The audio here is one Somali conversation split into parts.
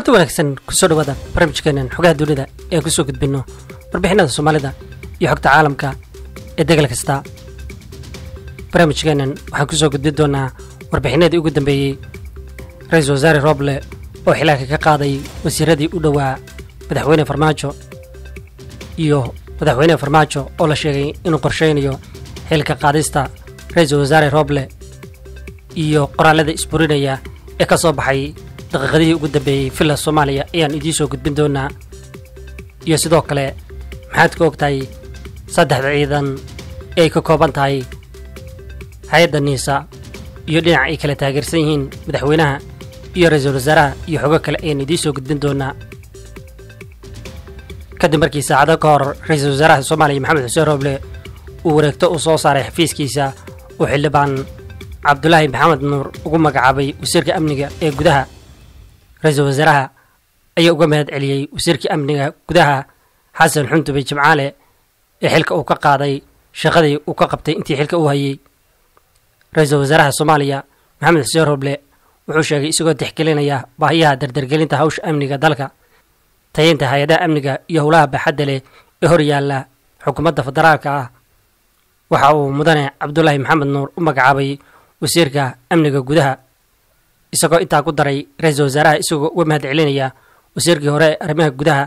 kulanti wanaagsan kusoo dhawaada barnaamijkeenan xogaha dunida ee aan kusoo gudbinno warbixinada soomaalida iyo xogta caalamka ee degal kasta barnaamijkeenan waxaan kusoo gudbin doonaa warbixinadii ugu dambeeyey ra-iisul wasaare rooble oo xilaanka ka qaaday wasiiradii u dhowaa madaxweyne farmaajo iyo madaxweyne farmaajo oo la sheegay inuu qorsheynayo xilka qaadista ra-iisul wasaare rooble iyo qoraalada isburinaya ee ka soo baxay daqiiqadihii ugu dambeeyey villa soomaaliya ayaan idiin soo gudbin doonaa iyo sidoo kale maxaad ka og tahay saddexda ciidan ee ay ka kooban tahay hay-adda niisa iyo dhinac ay kala taageersan yihiin madaxweynaha iyo ra-iisul wasaaraha iyo xogo kale ayaan idiin soo gudbin doonaa kadib markii saacado ka hor ra-iisul wasaaraha soomaaliya maxamed xuseen rooble uu wareegto u soo saaray xafiiskiisa uu xildhibaan cabdulaahi maxamed nuur ugu magacaabay wasiirka amniga ee gudaha ra-iisul wasaaraha ayaa uga mahad celiyey wasiirkii amniga gudaha xasan xundube jimcaale ee xilka uu ka qaaday shaqadii uu ka qabtay intii xilka uu hayey ra-iisul wasaaraha soomaaliya maxamed xuseen roble wuxuu sheegay isagoo tixgelinaya baahiyaha dardargelinta hawsha amniga dalka tayeynta hay-adaha amniga iyo howlaha baaxadda leh ee hor yaalla xukuumadda federaalka ah waxa uu mudane cabdulaahi maxamed nuur u magacaabay wasiirka amniga gudaha isagoo intaa ku daray ra-iisul wasaaraha isagoo uga mahad celinaya wasiirkii hore ee arrimaha gudaha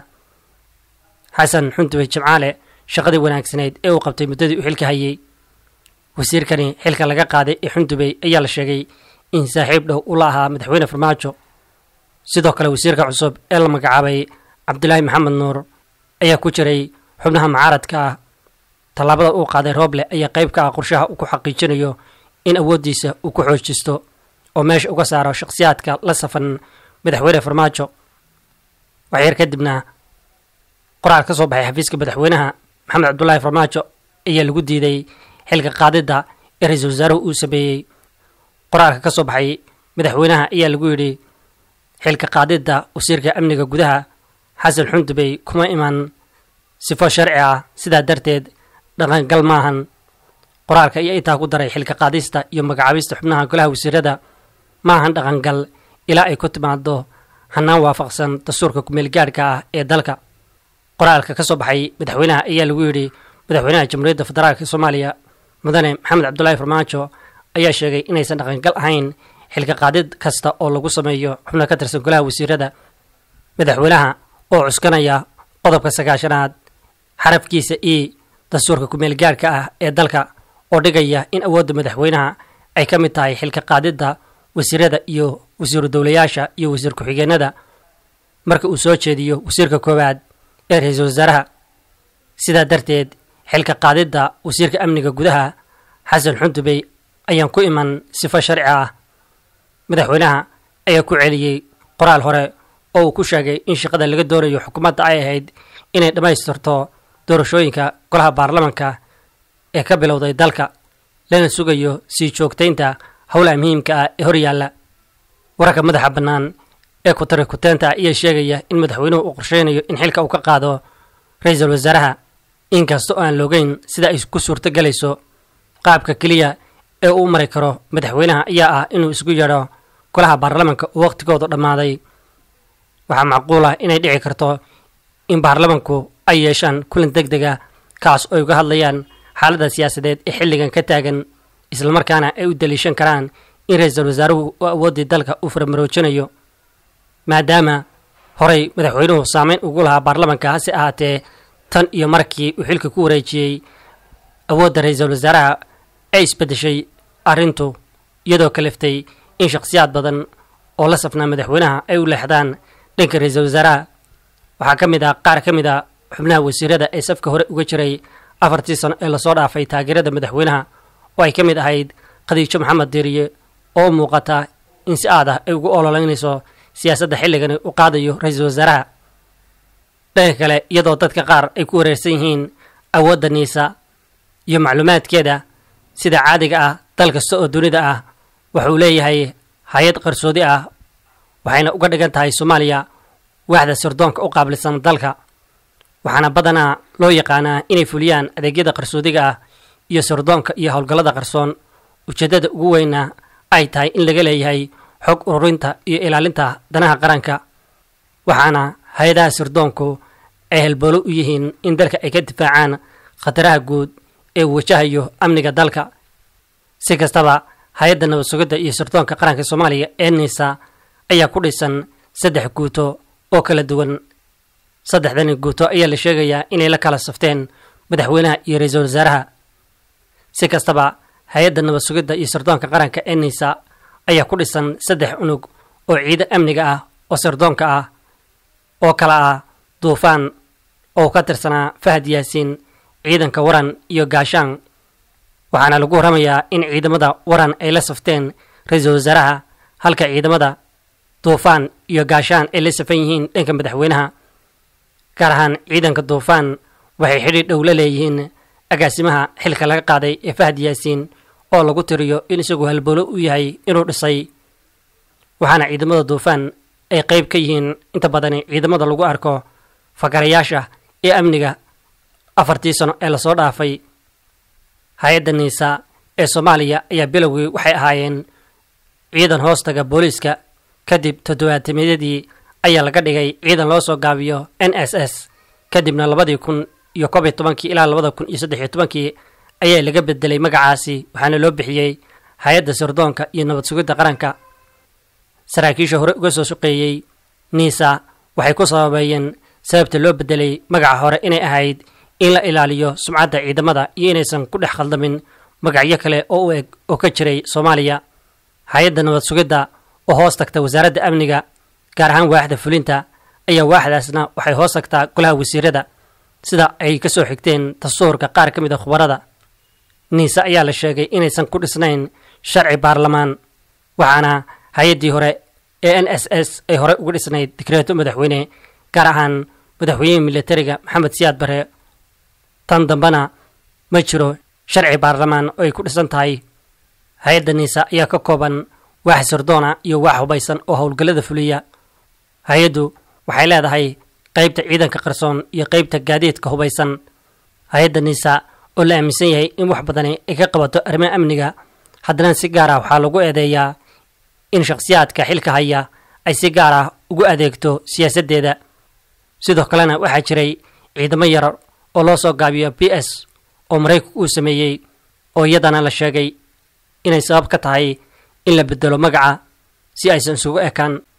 xasan xundube jimcaale shaqadii wanaagsaneyd ee uu qabtay muddadii uu xilka hayey wasiirkani xilka laga qaaday ee xundubey ayaa la sheegay in saaxiib dhow ula ahaa madaxweyne farmaajo sidoo kale wasiirka cusub ee la magacaabay cabdulaahi maxamed nuur ayaa ku jiray xubnaha mucaaradka ah tallaabada uu qaaday rooble ayaa qayb ka ah qorshaha uu ku xaqiijinayo in awooddiisa uu ku xoojisto oo meesha uga saaro shakhsiyaadka la safan madaxweyne farmaajo waxyar kadibna qoraal ka soo baxay xafiiska madaxweynaha maxamed cabdulaahi farmaajo ayaa lagu diiday xilka qaadidda ee ra-iisul wasaaruhu uu sameeyey qoraalka ka soo baxay madaxweynaha ayaa lagu yidhi xilka qaadidda wasiirka amniga gudaha xasan xundubey kuma iman sifo sharci ah sidaa darteed dhaqangal maahan qoraalka ayaa intaa ku daray xilka qaadista iyo magacaabista xubnaha golaha wasiirada maahan dhaqangal ilaa ay ku timaado hanaan waafaqsan dastuurka kumeelgaadhka ah ee dalka qoraalka ka soo baxay madaxweynaha ayaa lagu yidhi madaxweynaha jamhuuriyadda federaalk soomaaliya mudane maxamed cabdulaahi farmaajo ayaa sheegay inaysan dhaqangal ahayn xilka qaadid kasta oo lagu sameeyo xubno ka tirsan golaha wasiirada madaxweynaha oo cuskanaya qodobka sagaashanaad xarafkiisa e dastuurka kumeelgaadhka ah ee dalka oo dhigaya in awoodda madaxweynaha ay ka mid tahay xilka qaadidda wasiirada iyo wasiiru dowlayaasha iyo wasiir ku-xigeenada marka uu soo jeediyo wasiirka koowaad ee ra-iisul wasaaraha sidaa darteed xilka qaadidda wasiirka amniga gudaha xasan xundubey ayaan ku iman sifo sharci ah madaxweynaha ayaa ku celiyey qoraal hore oo uu ku sheegay in shaqada laga doonayo xukuumadda ay ahayd inay dhammaystirto doorashooyinka golaha baarlamanka ee ka bilowday dalka lana sugayo sii joogtaynta howlaha muhiimka ah ee hor yaalla wararka madaxa bannaan ee kutari kuteenta ayaa sheegaya in madaxweynuhu uu qorsheynayo in xilka uu ka qaado ra-iisul wasaaraha inkasta oo aan loogeyn sida ay ku suurto galayso qaabka keliya ee uu mari karo madaxweynaha ayaa ah inuu isku yeedho golaha baarlamanka oo wakhtigoodu dhammaaday waxaa macquul ah inay dhici karto in baarlamanku ay yeeshaan kulan deg dega kaas oo ay uga hadlayaan xaaladda siyaasadeed ee xilligan ka taagan islamarkaana ay u daliishan karaan in ra-iisul wasaaruhu uu awooddii dalka uu faramaroojinayo maadaama horay madaxweynuhu saameyn ugu lahaa baarlamanka hase ahaatee tan iyo markii uu xilka ku wareejiyey awoodda ra-iisul wasaaraha ay isbeddeshay arrintu iyadoo kaliftay in shakhsiyaad badan oo la safnaa madaxweynaha ay u leexdaan dhanka ra-iisul wasaaraha waxaa ka mid ah qaar ka mid a xubnaha wasiirada ee safka hore uga jiray afartii sano ee lasoo dhaafay taageerada madaxweynaha oo ay ka mid ahayd khadiijo maxamed diiriye oo u muuqata in si aad ah ay ugu ololeynayso siyaasadda xilligani u qaadayo ra-iisul wasaaraha dhanka kale iyadoo dadka qaar ay ku wareersan yihiin awoodda niisa iyo macluumaadkeeda sida caadiga ah dal kasta oo dunida ah wuxuu leeyahay hay-ad qarsoodi ah waxayna uga dhigan tahay soomaaliya waaxda sirdoonka u qaabilsan dalka waxaana badanaa loo yaqaanaa inay fuliyaan adeegyada qarsoodiga ah iyo sirdoonka iyo howlgallada qarsoon ujeeddada ugu weyna ay tahay in laga leeyahay xog ururinta iyo ilaalinta danaha qaranka waxaana hay-adaha sirdoonku ay halboolo u yihiin in dalka ay ka difaacaan khataraha guud ee uu wajahayo amniga dalka si kastaba hay-adda nabad sugidda iyo sirdoonka qaranka soomaaliya ee niisa ayaa ku dhisan saddex guuto oo kala duwan saddexdani guuto ayaa la sheegayaa inay la kala safteen madaxweynaha iyo ra-iisul wasaaraha si kastaba hay-adda nabad sugidda iyo sirdoonka qaranka ee niisa ayaa ku dhisan saddex unug oo ciidan amniga ah oo sirdoonka ah oo kala ah duufaan oo ka tirsanaa fahad yaasiin ciidanka waran iyo gaashaan waxaana lagu warramayaa in ciidamada waran ay la safteen ra-iisul wasaaraha halka ciidamada duufaan iyo gaashaan ay la safan yihiin dhanka madaxweynaha gaar ahaan ciidanka duufaan waxay xidhiir dhow la leeyihiin agaasimaha xilka laga qaaday ee fahad yaasiin oo lagu tiriyo in isagu halbolo u yahay inuu dhisay waxaana ciidamada duufaan ay qayb ka yihiin inta badani ciidamada lagu arko fakarayaasha ee amniga afartii sano ee lasoo dhaafay hay-adda niisa ee soomaaliya ayaa bilowgii waxay ahaayeen ciidan hoostaga booliiska kadib toddobaatameedyadii ayaa laga dhigay ciidan loo soo gaabiyo n s s kadibna labadii kun iyo koob iyo tobankii ilaa labada kun iyo saddex iyo tobankii ayaa laga bedelay magacaasi waxaana loo bixiyey hay-adda sirdoonka iyo nabad sugidda qaranka saraakiisha hore uga soo shaqeeyey niisa waxay ku sababeeyeen sababta loo bedelay magaca hore inay ahayd in la ilaaliyo sumcadda ciidamada iyo inaysan ku dhex khaldamin magacyo kale oo u eg oo ka jiray soomaaliya hay-adda nabad sugidda oo hoos tagta wasaaradda amniga gaar ahaan waaxda fulinta ayaa waaxdaasna waxay hoos tagtaa golaha wasiirada sida ay ka soo xigteen dastuurka qaar ka mid a khubarada niise ayaa la sheegay inaysan ku dhisnayn sharci baarlamaan waxaana hay-addii hore ee n s s ay horey uga dhisnayd dikreeto madaxweyne gaar ahaan madaxweynihii militariga maxamed siyaad bare tan dambena ma jiro sharci baarlamaan oo ay ku dhisan tahay hay-adda niisa ayaa ka kooban waax sirdoona iyo waax hubaysan oo howlgallada fuliya hay-addu waxay leedahay qaybta ciidanka qarsoon iyo qaybta gaadiidka hubaysan hay-adda niisa oo la aaminsan yahay in wax badani ay ka qabato arrimaha amniga haddana si gaar ah waxaa lagu eedeeyaa in shakhsiyaadka xilka haya ay si gaar ah ugu adeegto siyaasaddeeda sidoo kalena waxaa jiray ciidamo yar oo loo soo gaabiyo b s oo maraykanku uu sameeyey oo iyadana la sheegay inay sabab ka tahay in la bedelo magaca si aysan isugu ekaan